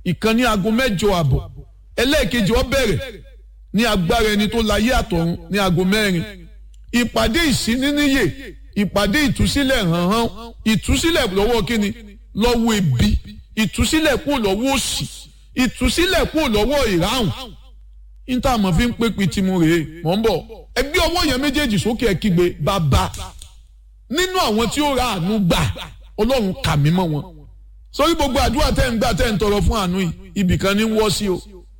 ìkan ní aago mẹ́jọ àbọ̀ ẹlẹ́ẹ̀kejì ó bẹ̀rẹ̀ ní agbára ẹni tó láyé àtọ̀run ní aago mẹ́rin ìpàdé ìsíníníyè ìpàdé ìtúsílẹ̀ hànhán ìtúsílẹ̀ lọ́wọ́ kíni lọ́wọ́ ebi ìtúsílẹ̀ kúrò lọ́wọ́ òṣì ìtúsílẹ̀ kúrò lọ́wọ́ ìráhùn níta mọ̀ fi ń pé pitimu rèé mọ̀ ń bọ̀ ẹgbẹ́ ọwọ́ yẹn méjèèjì sókè ẹ kígbe bàbá nínú àwọn tí ó ra àánú gbà ọlọ́run kà mí mọ́ wọn sórí gbogbo àdúrà tẹ́ ń gbà tẹ́ ń tọrọ fún àánú yìí ibìkan ní wọ́ sí o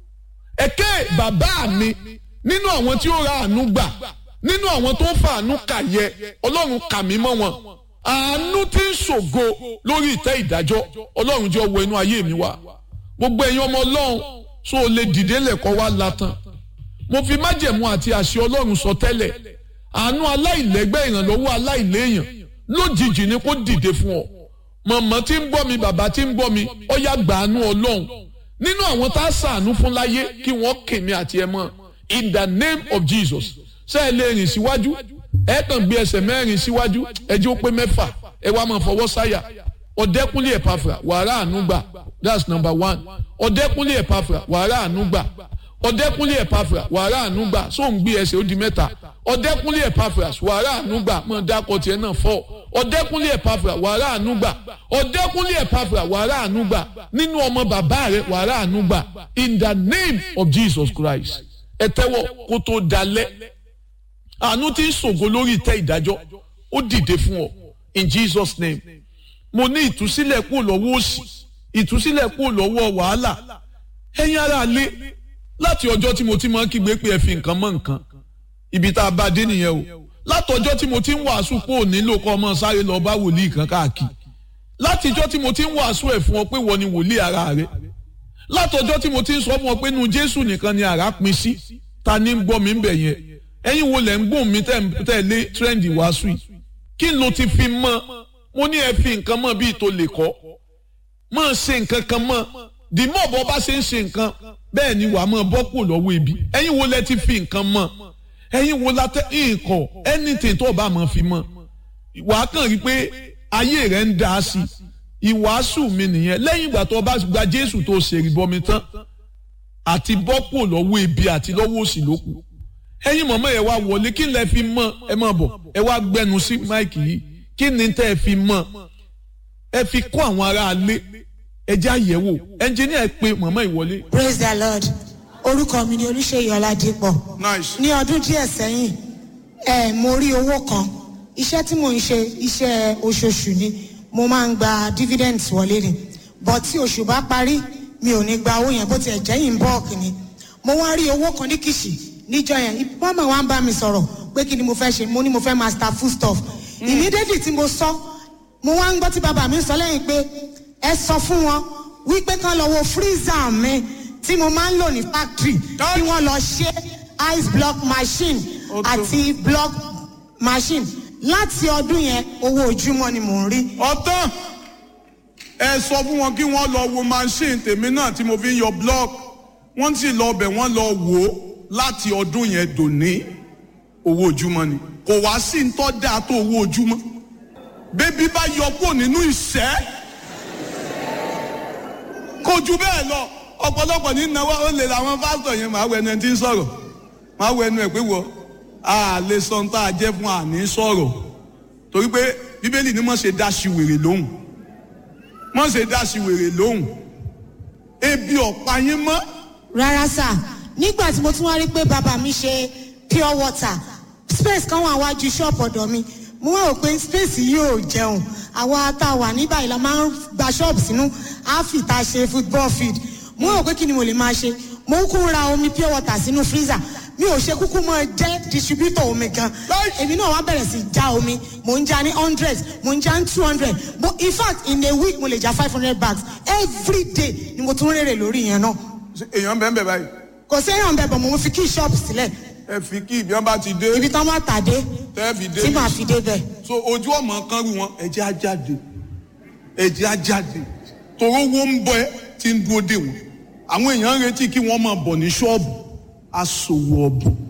ẹ̀kẹ́ bàbá mi nínú àwọn tí ó ra àánú gbà nínú àwọn tó ń fa àánú kà yẹ ọlọ́run kà mí mọ́ wọn àánú tí ń ṣògo lórí ìtẹ́ ìdájọ́ ọlọ́run jẹ́ wọ inú ayé mi wá gbogbo ẹ̀yin ọmọ ọlọ́run tó o lè dìde lẹ́kọ̀ọ́ wá latan mo fi májẹ̀mú àti àṣẹ ọlọ́run sọ tẹ́lẹ̀ àánú aláìlẹ́gbẹ́ ìrànlọ́wọ́ aláìléèyàn lójijì ni kó dìde fún ọ mọ̀mọ́ tí ń gbọ́ mi bàbá tí ń gbọ́ mi ó yá gbàánú ọlọ́run nínú àwọn tá a sàánú fún láyé kí wọ́n kèmí àti ẹ mọ́ in the name of Jesus ṣé ẹ lè rìn síwájú ẹ kàn gbé ẹsẹ̀ mẹ́rin síwájú ẹ jẹ́ ó pé mẹ́fà ẹ wá máa fọwọ́ sáyà ọ̀dẹ́kúnlé ẹ̀pàfà wàrà àánú gbà that's number one ọ̀dẹ́kúnlé ẹ̀pàfà wàrà àánú gbà ọ̀dẹ́kúnlé ẹ̀pàfà wàrà àánú gbà sóun gbé ẹsẹ̀ ó di mẹ́ta ọ̀dẹ́kúnlé ẹ̀pàfà wàrà àánú gbà mọ̀ dákọ̀ tiẹ̀ náà fọ́ ọ̀dẹ́kúnlé ẹ̀pàfà wàrà àánú gbà ọ̀dẹ́kúnlé ẹ̀pàfà wàrà àánú gbà nínú ọmọ bàbá rẹ̀ wàrà àánú gbà in the name of Jesus Christ ẹ tẹ́wọ́ kó tó dalẹ̀ àánú tí ń ṣògo lórí ìtẹ́ ìdájọ́ ó dìde fún ọ in Jesus name mo ní ìtúsílẹ̀ kúrò lọ́wọ́ òṣì ìtúsílẹ̀ kúrò lọ́wọ́ wàhálà ẹ̀yin ará lé láti ọjọ́ tí mo ti máa ń kígbe pé ẹ fi nǹkan mọ́ nǹkan ibi tá a bá dé nìyẹn o látọjọ́ tí mo ti ń wàásù pé ò nílò kọ́ ọmọ sáré lọ bá wòlíì kan káàkiri látijọ́ tí mo ti ń wàásù ẹ̀ fún ọ pé wọ́n ni wòlíì ara rẹ látọjọ́ tí mo ti ń sọ fún ọ pé nu Jésù nìkan ni àrá pin sí ta ni ń gbọ́ mi ń bẹ̀ yẹn ẹ̀yin wo lẹ̀ ń gbóhùn mi tẹ̀ lé tírẹ́ǹdì wàásù yìí kí n lo ti fi mọ́ mo ní ẹ fi nǹkan mọ́ bíi tó lè kọ́ mọ́ ṣe nǹkan kan mọ́ dìmọ̀ bọ́ bá ṣe ń ṣe nǹkan bẹ́ẹ̀ ni wàá mọ́ bọ́ kù lọ́wọ́ ibi ẹ̀yin wo lẹ ti fi nǹkan mọ́ ẹ̀yin wo la tẹ nǹkan anything tó o bá mọ̀ fi mọ́ wàá kàn rí pé ayé rẹ̀ ń dá sí i ìwàásù mi nìyẹn lẹ́yìn ìgbà tó o bá gba Jésù tó o ṣèrì bọmi tán àti bọ́ kù lọ́wọ́ ibi àti lọ́wọ́ òsì ló kù ẹ̀yin mọ̀mọ́ ẹ wá wọlé kí n lẹ fi mọ́ ẹ má bọ̀ ẹ wá gbẹnu sí máìkì yìí kí ni tẹ́ ẹ fi mọ́ ẹ fi kó àwọn aráalé ẹ jẹ́ àyẹ̀wò ẹnjìníà pé mọ̀mọ́ ìwọlé. praise the lord orúkọ mi ni olùṣèyí ọládìpọ̀ nice. ní ọdún díẹ̀ sẹ́yìn ẹ mo rí owó kan iṣẹ́ tí mò ń ṣe iṣẹ́ oṣooṣù ni mo máa ń gba dividends wọlé ni but tí oṣù bá parí mi ò ní gba owó yẹn bó tiẹ̀ jẹ́ in bulk ni mo wá rí owó kan ní kìṣì níjọ́ yẹn mọ́mọ́ wa ń bá mi sọ̀rọ̀ pé kí ni mo fẹ́ ṣe mo ní mo fẹ́ master food stuff immediately tí mo sọ mo wá ń gbọ́ tí bàbá mi sọ lẹ́yìn pé ẹ sọ fún wọn wípé kán lọ wo freezer mi tí mo máa ń lò ní factory kí wọ́n lọ ṣe ice block machine àti block machine láti ọdún yẹn owó ojúmọ́ ni mò ń rí. ọtán ẹ sọ fún wọn kí wọ́n lọ wo machine tèmi náà tí mo fi ń yọ block wọ́n sì lọ bẹ̀ wọ́n lọ wò ó láti ọdún yẹn dòní owó ojúmọ́ ni kò wá sí ń tọ́ dáa tó owó ojúmọ́ bébí bá yọ kúrò nínú ìṣẹ́ kò jù bẹ́ẹ̀ lọ ọ̀pọ̀lọpọ̀ ní náwó ó lè làwọn pásítọ̀ yẹn máa wọ ẹnu ẹ tí ń sọ̀rọ̀ máa wọ ẹnu ẹ pé wọ a lè sọ ní tá a jẹ́ fún àní sọ̀rọ̀ torí pé bíbélì ni mọ̀ ṣe dá sí wèrè lóhùn mọ̀ ṣe dá sí wèrè lóhùn ebi ọ̀pá yín mọ́ rárá sà nígbà tí mo tún wá rí pé bàbá mi ṣe pure water space kan wà wájú ṣọ́ọ̀pù ọ̀dọ̀ mi mo wá rò pé space yìí ò jẹun àwa tá a wà ní báyìí la máa ń gba ṣọ́ọ̀bù sínú áfì tá a ṣe football field mo wá rò pé kí ni mo lè máa ṣe mo kúkú ń ra omi pure water sínú freezer mi ò ṣe kúkú mọ jẹ́ distributor omi gan èmi náà wá bẹ̀rẹ̀ sí já omi mo ń já ní hundred mo ń já ní two hundred mo in fact in a week mo lè já five hundred bags every day ni mo tún rèrè lórí yẹn náà èèyàn bẹ́ẹ̀ bẹ́ẹ̀ báyìí kò séèyàn bẹ̀ bọ̀ mo fi kí ṣọ́ọ̀bù sílẹ̀ ẹ fi kí ibi wọn bá ti dé ibi tán bá tàdé tẹ́ fi dé tí màá fi débẹ̀. so ojú ọmọ kan rú wọn ẹjẹ á jáde ẹjẹ á jáde toró wo ń bọ ẹ tí ń dúró dè wọn àwọn èèyàn ń retí kí wọn máa bọ̀ ní ṣọ́ọ̀bù aṣòwò ọ̀bùn